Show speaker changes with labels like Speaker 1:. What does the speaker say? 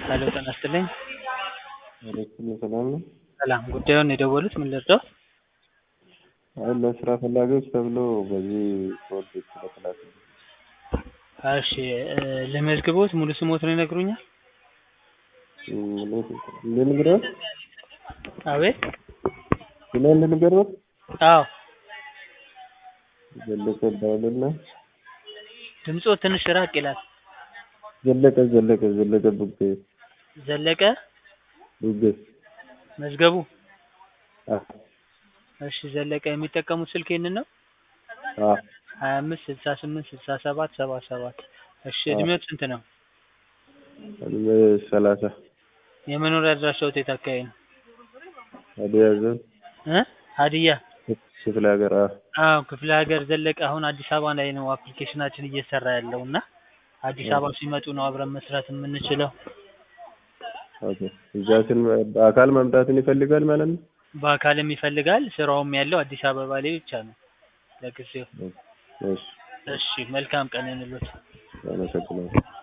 Speaker 1: ሄሎ ጤና ይስጥልኝ።
Speaker 2: አለይኩም ሰላም ነው።
Speaker 1: ሰላም ጉዳዩን የደወሉት ምን ልርዳው?
Speaker 2: አይ ለስራ ፈላጊዎች ተብሎ በዚህ ኮድ ስለተላከ
Speaker 1: እሺ እ ልመዝግቦት ሙሉ ስሞትን ይነግሩኛል?
Speaker 2: ልንገርህ
Speaker 1: አቤት
Speaker 2: ስሜን ልንገርህ
Speaker 1: አዎ
Speaker 2: ዘለቀ ባልና
Speaker 1: ድምጾ ትንሽ ራቅ ይላል።
Speaker 2: ዘለቀ ዘለቀ ዘለቀ ቡጌ
Speaker 1: ዘለቀ
Speaker 2: ቡጌ
Speaker 1: መዝገቡ
Speaker 2: አ
Speaker 1: እሺ ዘለቀ የሚጠቀሙት ስልክ ይህንን ነው?
Speaker 2: አ
Speaker 1: ሀያ አምስት ስልሳ ስምንት ስልሳ ሰባት ሰባ ሰባት እሺ እድሜዎት ስንት ነው?
Speaker 2: እድሜ ሰላሳ
Speaker 1: የመኖሪያ አድራሻዎት የት አካባቢ ነው?
Speaker 2: ሀዲያ ዞን
Speaker 1: እ ሀዲያ
Speaker 2: ክፍለ ሀገር አ
Speaker 1: አዎ ክፍለ ሀገር ዘለቀ አሁን አዲስ አበባ ላይ ነው አፕሊኬሽናችን እየሰራ ያለው እና አዲስ አበባ ሲመጡ ነው አብረን መስራት የምንችለው።
Speaker 2: ኦኬ እዛ ስን በአካል መምጣትን ይፈልጋል ማለት ነው?
Speaker 1: በአካልም ይፈልጋል ስራውም ያለው አዲስ አበባ ላይ ብቻ ነው ለጊዜው።
Speaker 2: እሺ
Speaker 1: እሺ መልካም ቀን ይሁንልዎት።
Speaker 2: አመሰግናለሁ።